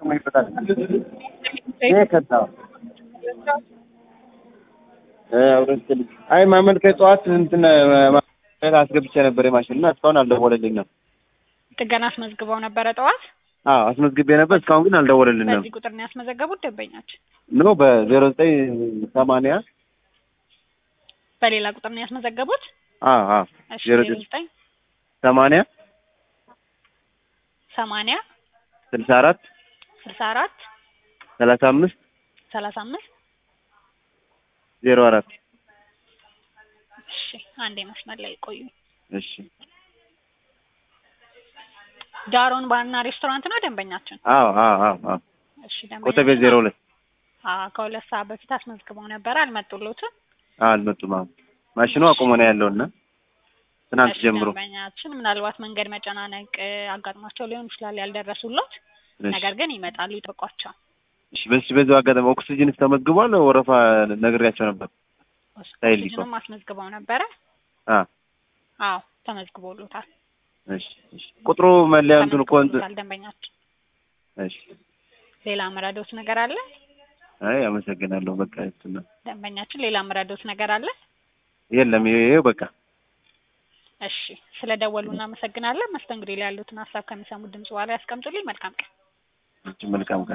ይሄ ከታ አይ ማመልከት ጠዋት እንትን አስገብቼ ነበር የማሽን እና እስካሁን አልደወለልኝም። ጥገና አስመዝግበው ነበረ ጠዋት። አዎ አስመዝግቤ ነበር እስካሁን ግን አልደወለልንም። በዚህ ቁጥር ነው ያስመዘገቡት ደንበኛችን? ኖ በዜሮ ዘጠኝ ሰማንያ በሌላ ቁጥር ነው ያስመዘገቡት? አዎ አዎ እሺ ዜሮ ዜሮ ዘጠኝ ሰማንያ ሰማንያ ስልሳ አራት ስልሳ አራት ሰላሳ አምስት ሰላሳ አምስት ዜሮ አራት እሺ አንዴ መስመር ላይ ቆዩ። እሺ ዳሮን ባርና ሬስቶራንት ነው ደንበኛችን? አዎ አዎ አዎ አዎ እሺ ኮተቤ ዜሮ ሁለት አዎ ከሁለት ሰዓት በፊት አስመዝግበው ነበረ አልመጡሎትም? አዎ አልመጡም። አሁን ማሽኑ አቁሞ ነው ያለውና ትናንት እሺ ጀምሮ ደንበኛችን ምናልባት መንገድ መጨናነቅ አጋጥሟቸው ሊሆን ይችላል ያልደረሱሎት። እሺ ነገር ግን ይመጣሉ፣ ይጠብቋቸው። እሺ በዚህ በዚሁ አጋጣሚ ኦክሲጅንስ ተመዝግቧል። ወረፋ ነግሬያቸው ነበር። ሳይል ይቆም። ኦክሲጅንም አስመዝግበው ነበረ? አ አዎ ተመዝግቦሎታል። እሺ እሺ ቁጥሩ መለያ እንትኑ እኮ እንትን ተመዝግቦሎታል ደንበኛችን። እሺ ሌላ ምረዶት ነገር አለ? አይ አመሰግናለሁ። በቃ እንትን ነው ደንበኛችን ሌላ ምረዶት ነገር አለ? የለም ይሄው በቃ እሺ ስለ ደወሉ እናመሰግናለን። መስተንግዶ ላይ ያሉትን ሀሳብ ከሚሰሙት ድምጽ በኋላ ያስቀምጡልኝ። መልካም ቀን። መልካም ቀን